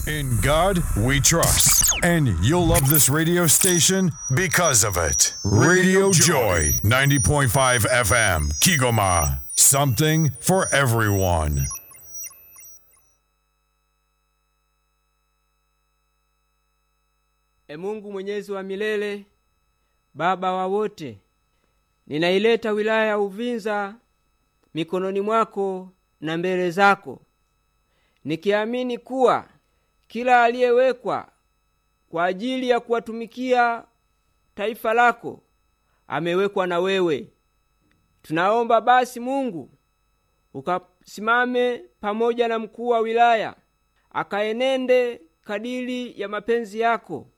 In God we trust. And you'll love this radio station because of it. Radio Joy, 90.5 FM, Kigoma. Something for everyone. E Mungu mwenyezi wa milele, Baba wa wote, ninaileta wilaya ya Uvinza mikononi mwako na mbele zako, nikiamini kuwa kila aliyewekwa kwa ajili ya kuwatumikia taifa lako amewekwa na wewe. Tunaomba basi Mungu ukasimame pamoja na mkuu wa wilaya, akaenende kadiri ya mapenzi yako,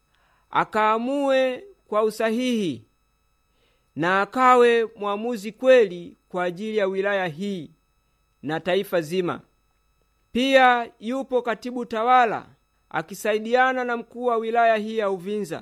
akaamue kwa usahihi na akawe mwamuzi kweli kwa ajili ya wilaya hii na taifa zima. Pia yupo katibu tawala akisaidiana na mkuu wa wilaya hii ya Uvinza,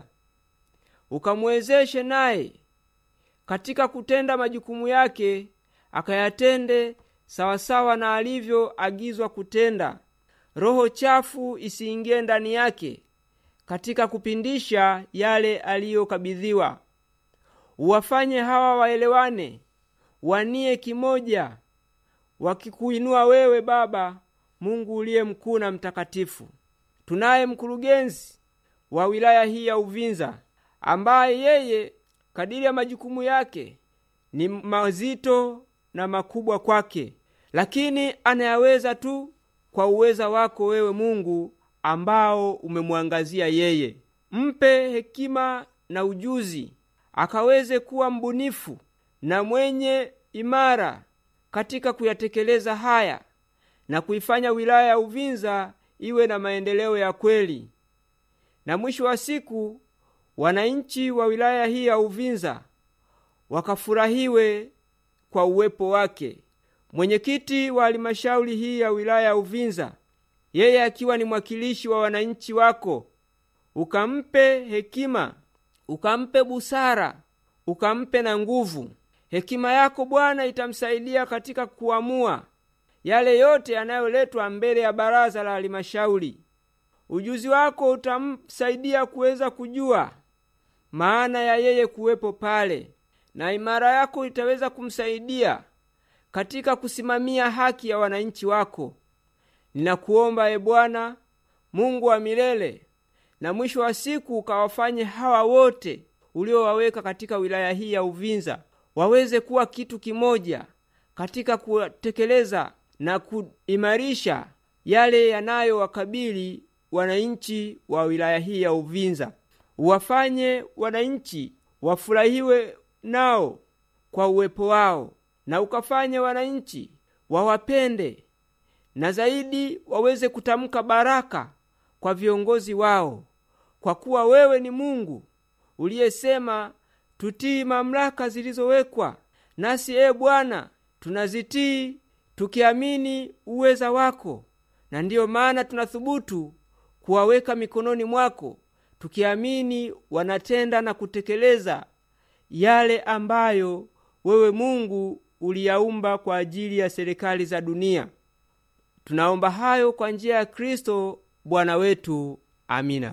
ukamwezeshe naye katika kutenda majukumu yake, akayatende sawasawa na alivyoagizwa kutenda. Roho chafu isiingie ndani yake katika kupindisha yale aliyokabidhiwa. Uwafanye hawa waelewane, wanie kimoja, wakikuinua wewe Baba Mungu uliye mkuu na mtakatifu. Tunaye mkurugenzi wa wilaya hii ya Uvinza ambaye yeye kadiri ya majukumu yake ni mazito na makubwa kwake, lakini anayaweza tu kwa uweza wako wewe Mungu ambao umemwangazia yeye. Mpe hekima na ujuzi, akaweze kuwa mbunifu na mwenye imara katika kuyatekeleza haya na kuifanya wilaya ya Uvinza iwe na maendeleo ya kweli, na mwisho wa siku wananchi wa wilaya hii ya Uvinza wakafurahiwe kwa uwepo wake. Mwenyekiti wa halmashauri hii ya wilaya ya Uvinza, yeye akiwa ni mwakilishi wa wananchi wako, ukampe hekima, ukampe busara, ukampe na nguvu. Hekima yako Bwana itamsaidia katika kuamua yale yote yanayoletwa mbele ya baraza la halmashauri. Ujuzi wako utamsaidia kuweza kujua maana ya yeye kuwepo pale, na imara yako itaweza kumsaidia katika kusimamia haki ya wananchi wako. Ninakuomba e Bwana Mungu wa milele, na mwisho wa siku ukawafanye hawa wote uliowaweka katika wilaya hii ya Uvinza waweze kuwa kitu kimoja katika kutekeleza na kuimarisha yale yanayowakabili wananchi wa wilaya hii ya Uvinza. Uwafanye wananchi wafurahiwe nao kwa uwepo wao, na ukafanye wananchi wawapende, na zaidi waweze kutamka baraka kwa viongozi wao, kwa kuwa wewe ni Mungu uliyesema tutii mamlaka zilizowekwa nasi. E Bwana, tunazitii tukiamini uweza wako, na ndiyo maana tunathubutu kuwaweka mikononi mwako, tukiamini wanatenda na kutekeleza yale ambayo wewe Mungu uliyaumba kwa ajili ya serikali za dunia. Tunaomba hayo kwa njia ya Kristo Bwana wetu. Amina.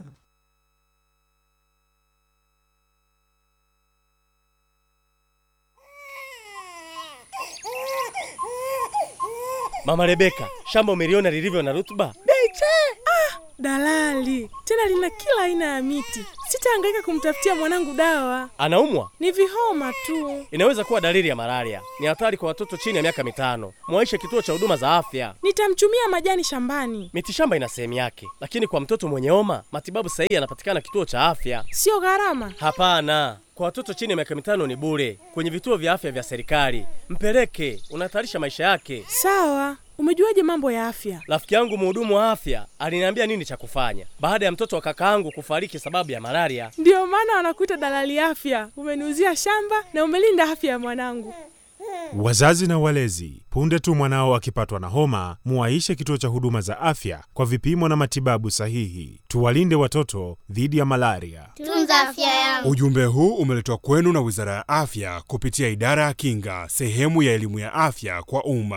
Mama Rebeka, shamba umeliona lilivyo na rutuba? Beche! Ah, dalali tena lina kila aina ya miti. Sitahangaika kumtafutia mwanangu dawa, Anaumwa? ni vihoma tu. Inaweza kuwa dalili ya malaria. Ni hatari kwa watoto chini ya miaka mitano. Mwaishe kituo cha huduma za afya. Nitamchumia majani shambani, Mitishamba ina sehemu yake, lakini kwa mtoto mwenye homa matibabu sahihi yanapatikana kituo cha afya. sio gharama. Hapana, kwa watoto chini ya miaka mitano ni bure kwenye vituo vya afya vya serikali. Mpeleke, unahatarisha maisha yake. Sawa, umejuaje mambo ya afya? Rafiki yangu mhudumu wa afya aliniambia nini cha kufanya baada ya mtoto wa kakaangu kufariki sababu ya malaria. Ndiyo maana wanakuita dalali afya. Umeniuzia shamba na umelinda afya ya mwanangu. Wazazi na walezi, punde tu mwanao akipatwa na homa, muwaishe kituo cha huduma za afya kwa vipimo na matibabu sahihi. Tuwalinde watoto dhidi ya malaria. Tunza afya yangu. Ujumbe huu umeletwa kwenu na Wizara ya Afya kupitia Idara ya Kinga, sehemu ya elimu ya afya kwa umma.